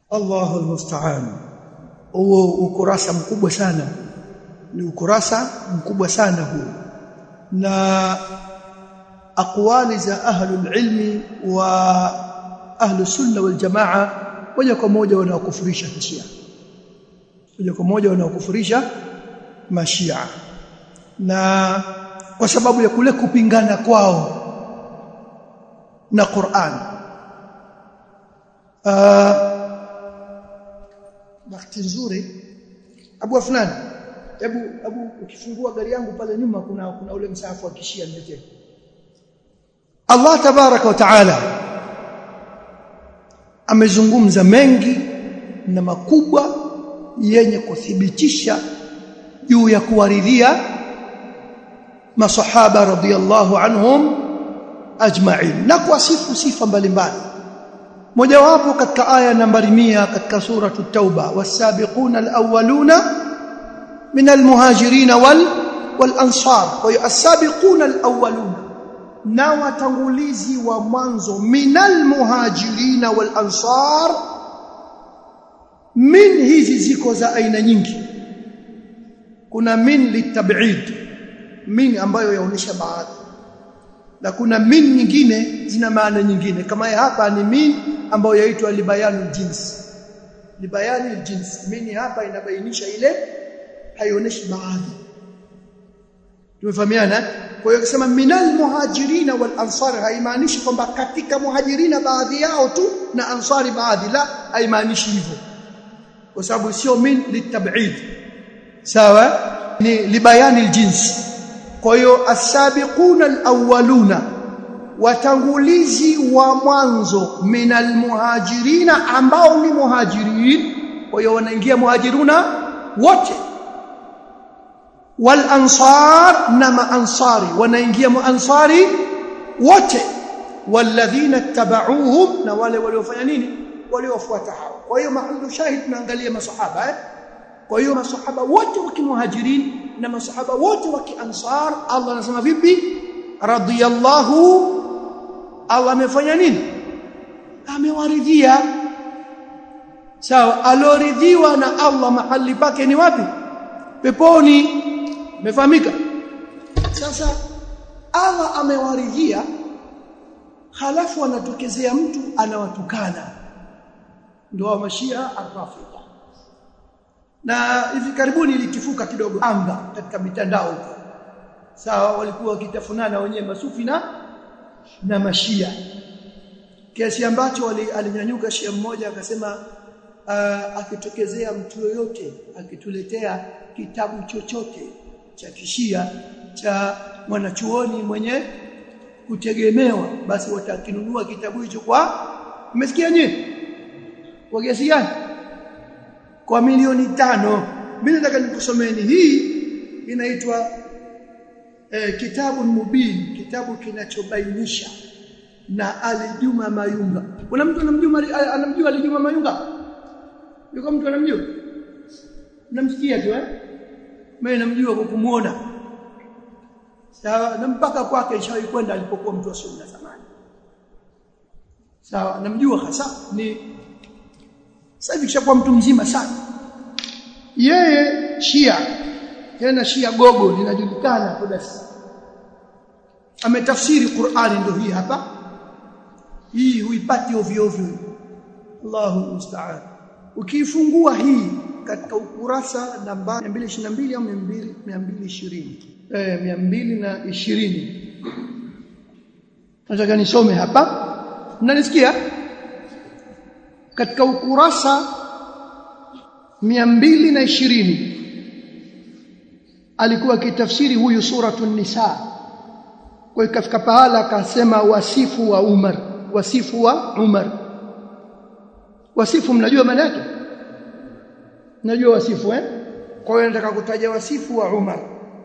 Allahu almusta'an huo ukurasa mkubwa sana ni ukurasa mkubwa sana huu na aqwali za ahlul ilmi wa ahlu sunna wal jamaa moja kwa moja wanaokufurisha mashia moja kwa moja wanaokufurisha mashia na kwa sababu ya kule kupingana kwao na Qur'an uh, bahati nzuri Abu Afnan hebu hebu ukifungua gari yangu pale nyuma kuna kuna ule msahafu wa kishia niletee Allah tabaraka wa taala amezungumza mengi na makubwa yenye kuthibitisha juu ya kuwaridhia masahaba radhiyallahu anhum ajma'in na kuwasifu sifa mbalimbali mojawapo katika aya nambari 100 katika sura at-tauba was-sabiquna al-awwaluna min al-muhajirin wal wal-ansar kwa hiyo as-sabiquna al-awwaluna na watangulizi wa mwanzo minal muhajirin wal ansar min hizi ziko za aina nyingi kuna min litab'id min ambayo yaonesha baadhi na kuna min nyingine zina maana nyingine kama hapa ni min ambayo yaitwa libayanu jins libayani jins min hapa inabainisha ile haionyeshi baadhi tumefahamiana kwa hiyo akisema minal muhajirina wal ansar haimaanishi kwamba katika muhajirina baadhi yao tu na ansari baadhi la haimaanishi hivyo kwa sababu sio min litab'id sawa ni libayani aljins kwa hiyo asabiquna alawwaluna watangulizi wa mwanzo minal muhajirina ambao ni muhajirin kwa hiyo wanaingia muhajiruna wote wal ansar na maansari wanaingia maansari wote walladhina tabauhum na wale waliofanya nini waliofuata hao kwa hiyo mahallu shahid tunaangalia masahaba eh? kwa hiyo masahaba wote wa kimuhajirin na masahaba wote wa kiansar Allah anasema vipi radiyallahu Allah amefanya nini amewaridhia sawa aloridhiwa na Allah mahali pake ni wapi peponi Umefahamika? Sasa Allah amewaridhia halafu anatokezea mtu anawatukana. Ndio wa mashia arrafida. Na hivi karibuni ilitifuka kidogo anga katika mitandao huko. Sawa walikuwa wakitafunana wenyewe masufi na na mashia. Kiasi ambacho alinyanyuka shia mmoja akasema uh, akitokezea mtu yoyote akituletea kitabu chochote cha kishia cha mwanachuoni mwenye kutegemewa basi watakinunua kitabu hicho kwa umesikia nyinyi kwa kiasi gani kwa milioni tano mimi nataka nikusomeni hii inaitwa eh, kitabu mubin kitabu kinachobainisha na alijuma mayunga kuna mtu anamjua anamjua alijuma mayunga yuko mtu anamjua namsikia tu eh mimi namjua kwa kumuona sawa na mpaka kwake ishawahi kwenda alipokuwa mtu wa sunna zamani sawa namjua hasa ni sasa hivi kishakuwa mtu mzima sana yeye Shia tena Shia gogo linajulikana kwa basi ametafsiri Qur'ani ndio hii hapa hii huipati ovyo ovyo Allahu musta'an ukifungua hii katika ukurasa namba 222 au 220 eh 220 nataka nisome hapa mnanisikia katika ukurasa 220 alikuwa kitafsiri huyu suratun nisa kwa ikafika pahala akasema wasifu wa Umar wasifu wa Umar wasifu mnajua maana yake najua wasifu eh kwa hiyo nataka kutaja wasifu wa Umar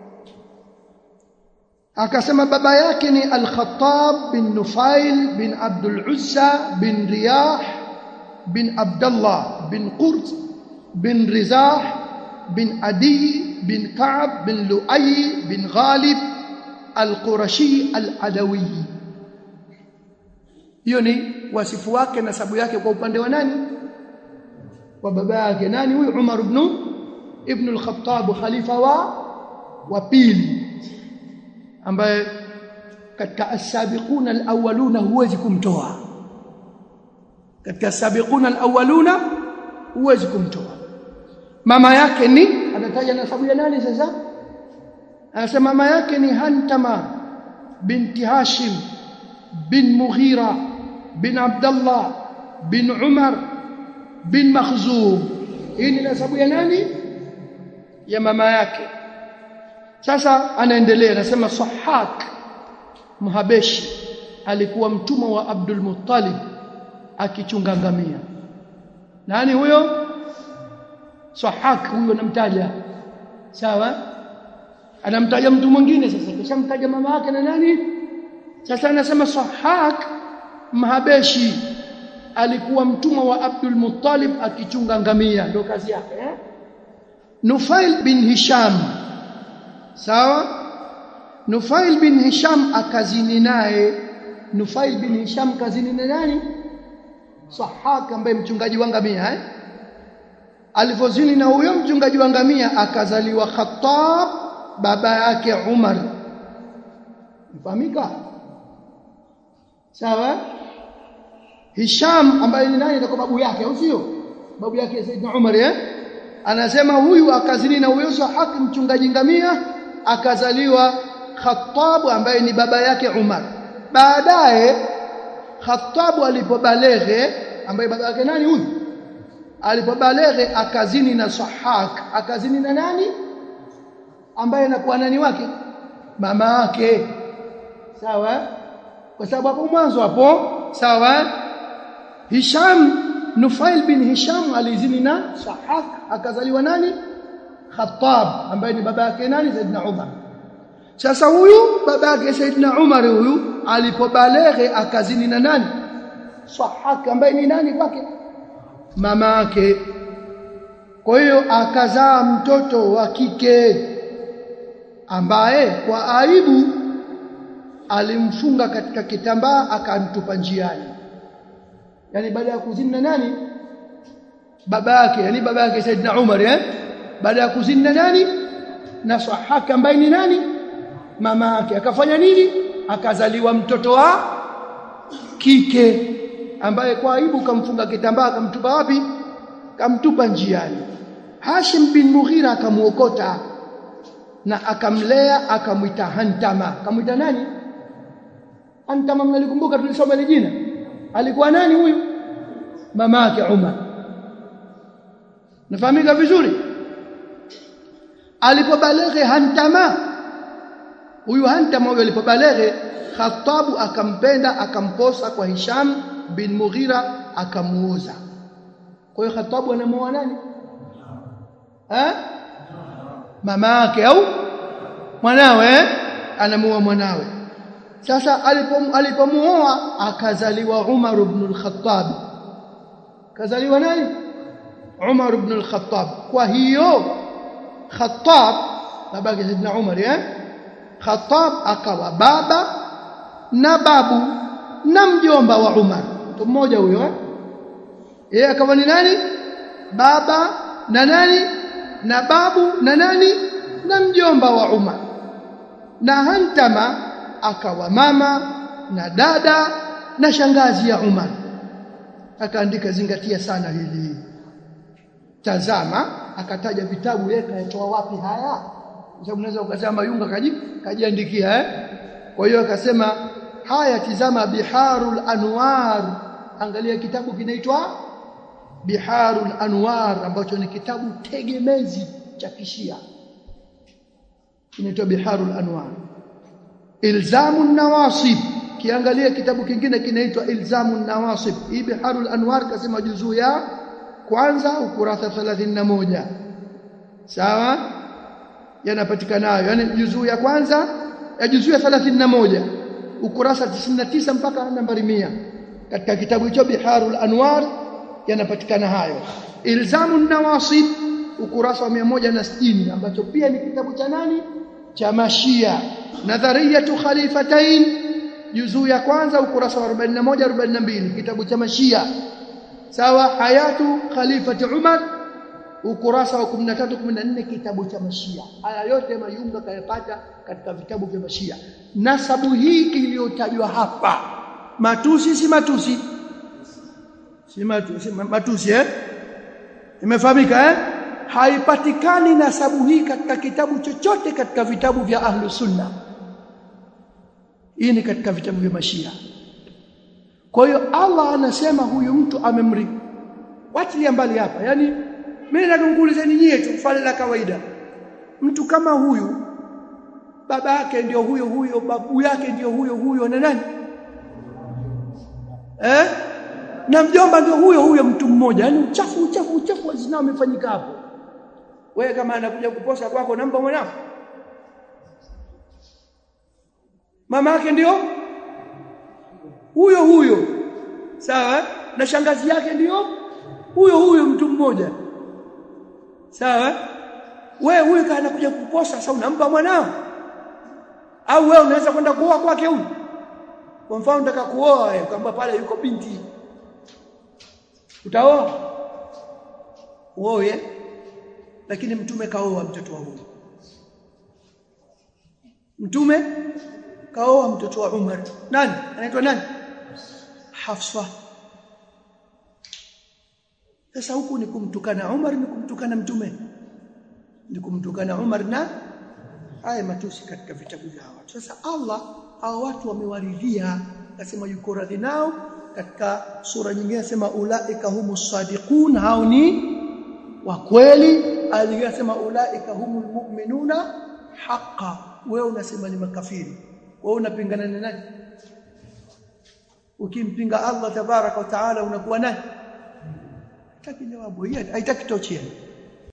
akasema baba yake ni Al-Khattab bin Nufail bin Abdul Uzza bin Riyah bin Abdullah bin Qurt bin Rizah bin Adi bin Ka'b bin Lu'ay bin Ghalib Al-Qurashi Al-Adawi hiyo ni wasifu wake nasabu yake kwa upande wa nani kwa baba yake nani huyu Umar ibn ibn al-Khattab khalifa wa wa pili ambaye katika as-sabiquna al-awwaluna huwezi kumtoa katika as-sabiquna al-awwaluna huwezi kumtoa mama yake ni anataja nasabu ya nani sasa anasema mama yake ni Hantama binti Hashim bin Mughira bin Abdullah bin Umar bin Makhzum hii ni nasabu ya nani ya mama yake sasa anaendelea anasema Sahak Mhabeshi alikuwa mtumwa wa Abdul Muttalib akichunga ngamia nani huyo Sahak huyo namtaja sawa anamtaja mtu mwingine sasa kishamtaja mama yake na nani sasa anasema Sahak Mhabeshi alikuwa mtumwa wa Abdul Muttalib akichunga ngamia ndio kazi yake eh? Nufail bin Hisham sawa Nufail bin Hisham akazini naye Nufail bin Hisham kazini na nani Sahak ambaye mchungaji wa ngamia eh alivozini na huyo mchungaji wa ngamia akazaliwa Khattab baba yake Umar mfahamika sawa Hisham ambaye ni nani kwa babu yake au sio babu yake Saidna Umar eh anasema huyu akazini na huyo Sahak mchungaji ngamia akazaliwa Khattab ambaye ni baba yake Umar baadaye Khattab alipobaleghe ambaye baba yake nani huyu alipobaleghe akazini na Sahak akazini na nani ambaye anakuwa nani wake mama yake sawa kwa sababu hapo mwanzo hapo sawa Hisham Nufail bin Hisham alizini na Sahak akazaliwa nani Khattab ambaye ni baba yake nani Saidna Umar sasa huyu baba yake Saidna Umar huyu alipobaleghe akazini na nani Sahak ambaye ni nani kwake mama yake kwa hiyo akazaa mtoto wa kike ambaye kwa aibu alimfunga katika kitambaa akamtupa njiani yani baada ya kuzini na nani baba yake yani baba yake Saidna Umar eh baada ya kuzini na nani na Sahaka ambaye ni nani mama yake akafanya nini akazaliwa mtoto wa kike ambaye kwa aibu kamfunga kitambaa kamtupa wapi kamtupa njiani Hashim bin Mughira akamuokota na akamlea akamwita Hantama akamwita nani Hantama mnalikumbuka tulisoma ile jina alikuwa nani huyu mama yake Umar nafahamika vizuri alipobaleghe Hantama huyu Hantama huyu alipobaleghe Khattabu akampenda akamposa kwa Hisham bin Mughira akamuoza kwa hiyo Khattabu anamuoa nani eh mama yake au mwanawe anamuoa mwanawe sasa alipomuoa akazaliwa Umar ibn al-Khattab kazaliwa nani Umar ibn al-Khattab kwa hiyo Khattab babake Saidina Umar eh Khattab akawa baba na babu na mjomba wa Umar mtu mmoja huyo eh yeye akawa ni nani baba na nani na babu na nani na mjomba wa Umar na Hantama akawa mama na dada na shangazi ya Umar akaandika zingatia sana hili tazama akataja vitabu yeye kayatoa wapi haya sababu unaweza ukasema yunga kaji kajiandikia eh kwa hiyo akasema haya tizama biharul anwar angalia kitabu kinaitwa biharul anwar ambacho ni kitabu tegemezi cha kishia kinaitwa biharul anwar ilzamun nawasib kiangalia kitabu kingine kinaitwa ilzamun nawasib hii biharul anwar kasema juzuu ya kwanza ukurasa 31 sawa yanapatikanayo yani juzuu ya kwanza ya juzuu ya 31 ukurasa 99 mpaka nambari 100 katika kitabu hicho biharul anwar yanapatikana hayo ilzamun nawasib ukurasa wa 160 ambacho pia ni kitabu cha nani cha mashia nadhariyatu khalifatain juzuu ya kwanza ukurasa wa 41 42 kitabu cha mashia sawa hayatu khalifati Umar ukurasa wa 13 14 kitabu cha Mashia haya yote Mayunga kayapata katika vitabu vya Mashia nasabu hii iliyotajwa hapa matusi si matusi si matusi, matusi eh imefahamika eh haipatikani nasabu hii katika kitabu chochote katika vitabu vya ahlu sunna hii ni katika vitabu vya mashia kwa hiyo Allah anasema huyu mtu amemri watilia mbali hapa yani mimi nakuulizeni nyie tu swali la kawaida mtu kama huyu baba yake ndio huyo huyo babu yake ndio huyo huyo na nani eh na mjomba ndio huyo huyo mtu mmoja yani uchafu uchafu uchafu wa zinaa umefanyika hapo wewe kama anakuja kuposa kwako namba mwanao mama yake ndio huyo huyo sawa na shangazi yake ndio huyo huyo mtu mmoja sawa wewe huyo kana anakuja kuposa sasa unampa mwanao au wewe unaweza kwenda kuoa kwake huyu kwa mfano unataka kuoa wewe kwamba pale yuko binti utaoa uoe lakini mtume kaoa mtoto wa huyu mtume kaoa mtoto wa Umar nani anaitwa nani Hafsa sasa huku ni kumtukana Umar ni kumtukana mtume ni kumtukana Umar na haya matusi katika vitabu vya watu sasa Allah hao watu wamewaridhia akasema yuko radhi nao katika sura nyingine anasema ulaika humus sadiqun hao ni wa kweli aliyasema ulaika humul mu'minuna haqqan wewe unasema ni makafiri wewe unapingana na nani ukimpinga Allah tabaraka wa taala unakuwa nani hataki jawabu hii haitaki tochea